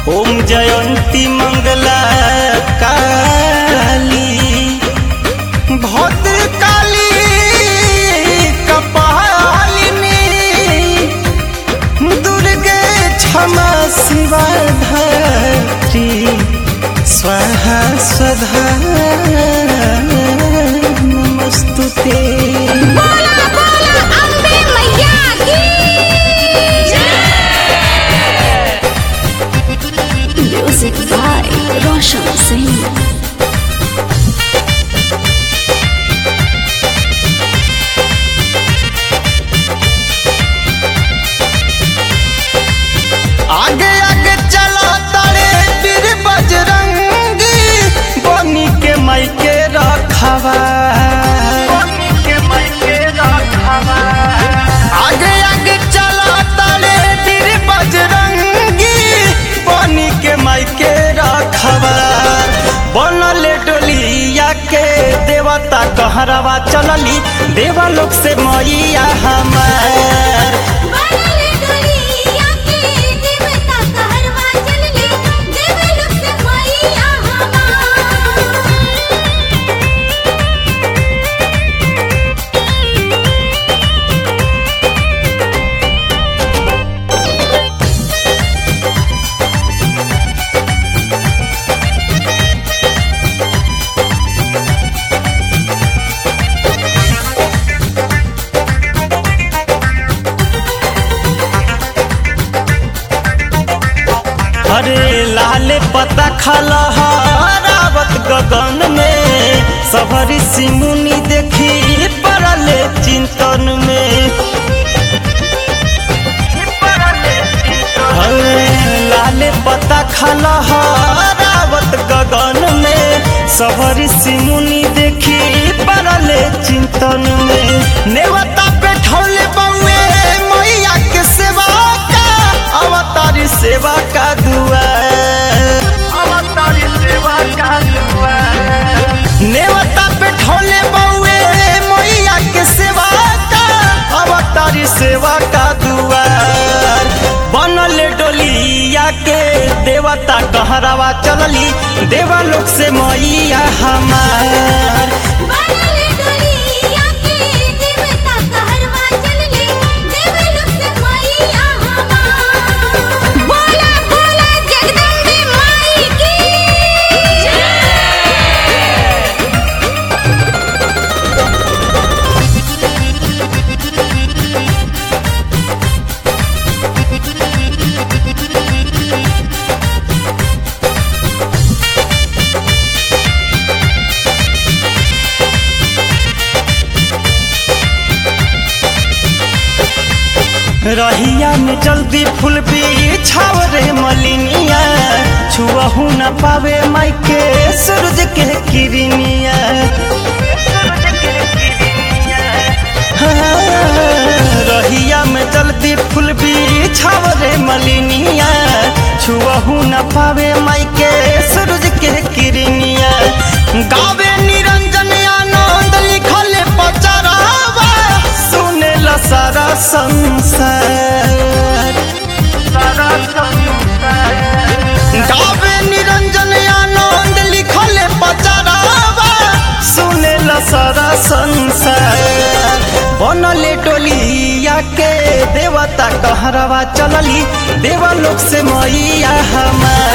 ओम जयंती मंगला काली भद्र काली कपालिनी दुर्गे क्षमा शिवा धात्री स्वाहा स्वधा नमस्तुते बोला बोला अम्बे मैया की म्यूजिक बाय रोशन सिंह आगे आगे चला तारे वीर बजरंगी बनी के माई के रखवा आगे आगे चला तारे वीर बजरंगी बनी के माई के रखवा बनले डोलिया के देवता कहरवा चलली देवलोक से मैया हमार बनले डोलिया के देवता कहरवा चलले देवलोक से मैया हमार अरे लाल पता खाला रावत गगन में सबरी सिमुनी देखी पड़ले चिंतन में अरे लाल पता खाला रावत गगन में सबरी सिमुनी देखी पड़ले चिंतन में नेवता पे ठौले बउए मैया के सेवा का अवतारी सेवा का दुआ अवतारी सेवा का दुआ नेवता पे ठौले बउए मैया के सेवा का अवतारी सेवा का दुआर बनल डोलिया के देवता कहरावा चलली देवलोक से मैया हमार बनले डोलिया के देवता कहरवा चलले देवलोक से मैया हमार बोला बोला जगदम्बे माई की रहिया में जल्दी फूल बिछाव रे मलिनिया छुअहू न पावे माई के सूरज के किरनिया हाँ, रहिया में जल्दी फूल बिछाव रे मलिनिया छुअहू न पावे माई के सूरज के किरनिया गावे निरंजन आनंद लिखल पचरावा सुने ला सारा संसार गावे निरंजन आनंद लिखल पचरावा सुने ला सारा संसार बनले डोलिया के देवता कहरवा चलली देवलोक से मैया हमार